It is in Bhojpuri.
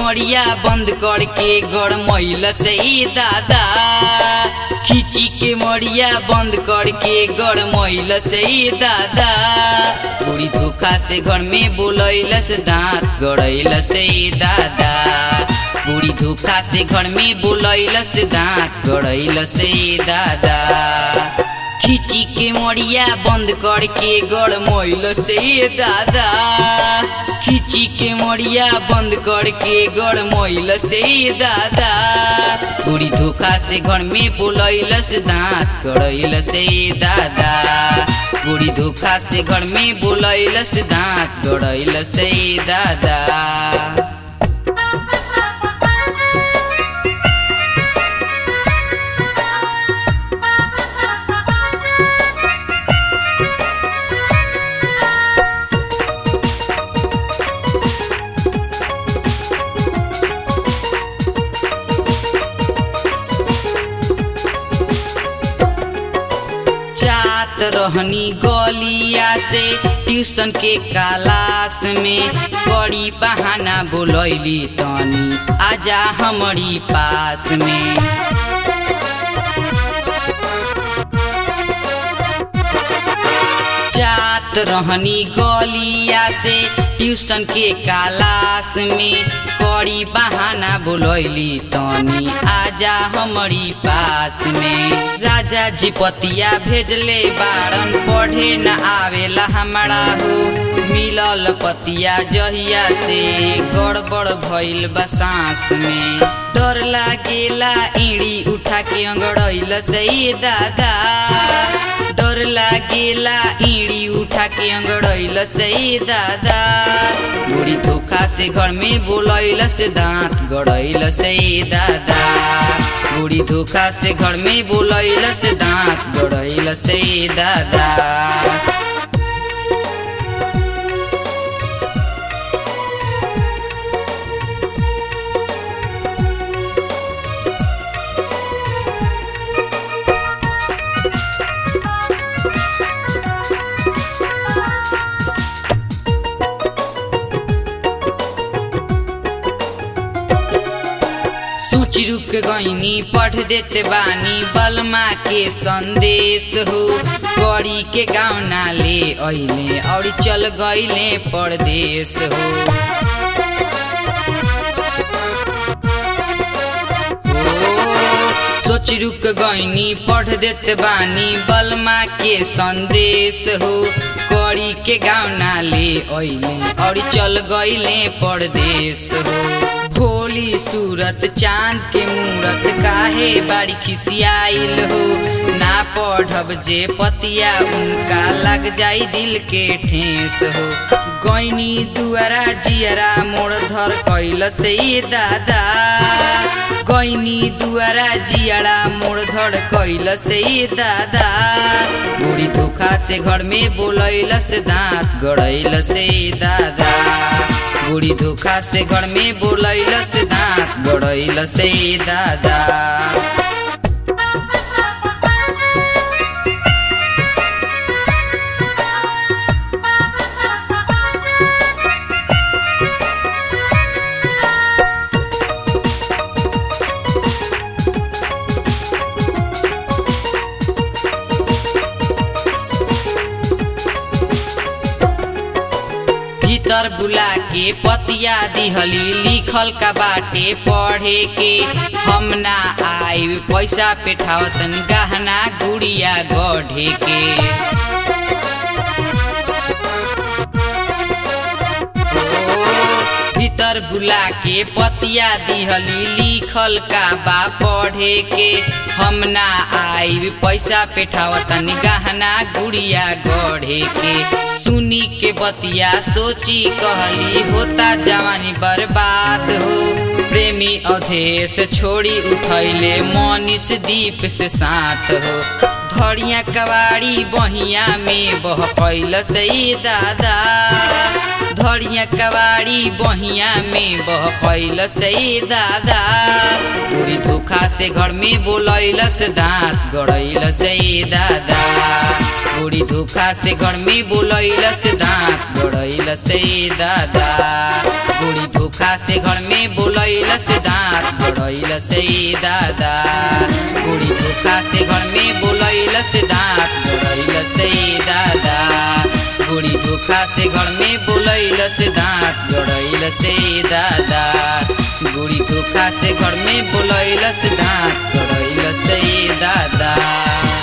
मोड़िया बंद करके गड़ मैल से ई दादा खींची के मोड़िया बंद करके गड़ मैल से ई दादा बुढ़ी धोखा से घर में बोलैल से दांत गड़ैल से ई दादा बुढ़ी धोखा से घर में बोलैल से दांत गड़ैल से ई दादा खींची के मोड़िया बंद करके गड़ मैल से ई दादा खींची के मोड़िया बंद करके गड़ मैल से ई दादा बुढ़ी धोखा से घर में बोलैल से दांत गड़ैल से ई दादा बुढ़ी धोखा से घर में बोलैल से दांत गड़ैल से ई दादा जात रहनी गलिया से ट्यूशन के क्लास में बड़ी बहाना बोलैली तनी आजा हमारी पास में जात रहनी गलिया से ट्यूशन के क्लास में कड़ी बहाना बोलैली तनी आजा हमारी पास में राजा जी पतिया भेजले बारन पढ़े न आवेला हमारा हो मिलल पतिया जहिया से गड़बड़ भइल बा सांस में डर लागेला इड़ी उठा के अंगड़ैल सही दादा डर लागेला इड़ी उठा के अंगड़ैल सही दादा बुढ़ी धोखा से घर में बोलैल से दांत गड़ैल से दादा बुढ़ी धोखा से घर में बोलैल से दांत गड़ैल से दादा सूची रुक गईनी पढ़ देते बानी बलमा के संदेश हो कड़ी के गाँव ना ले अइले और चल गईले परदेश हो सोच रुक गईनी पढ़ देते बानी बलमा के संदेश हो कड़ी के गाँव ना ले अइले और चल गईले परदेश हो भोली सूरत चांद के मूरत काहे बाड़ी खिसियाइल हो ना पढ़ब जे पतिया उनका लग जाई दिल के ठेस हो गईनी दुआरा जियरा मोड़ धर कैल से दादा गईनी दुआरा जियाड़ा मोड़ धड़ कैल से दादा बूढ़ी धोखा से घर में बोलैल से दांत गड़ैल से दादा बूढ़ी धोखा से घर में बोलैल से दांत गड़ैल से दादा भीतर बुला के पतिया दिहली लिखल का बाटे पढ़े के हम ना आई पैसा पेठावतन गहना गुड़िया गढ़े के भीतर बुला के पतिया दिहली लिखल का बा पढ़े के हम ना आई पैसा पेठावतन गहना गुड़िया गढ़े के सुनी के बतिया सोची कहली होता जवानी बर्बाद हो प्रेमी अधेश छोड़ी उठैले मनीष दीप से साथ हो धड़िया कवाड़ी बहिया में बह कैल सही दादा धड़िया कवाड़ी बहिया में बह कैल सही दादा पूरी धोखा से घर में बोलैल से दांत गड़ैल सही दादा पूरी धोखा से घर में बोलैल से दांत गड़ैल से दादा बुढ़ी धोखा से घर में बोलैल से दांत गड़ैल से दादा बुढ़ी धोखा से घर में बोलैल से दांत गड़ैल से दादा बुढ़ी धोखा से घर में बोलैल से दांत गड़ैल से दादा बुढ़ी धोखा से घर में बोलैल से दांत गड़ैल से दादा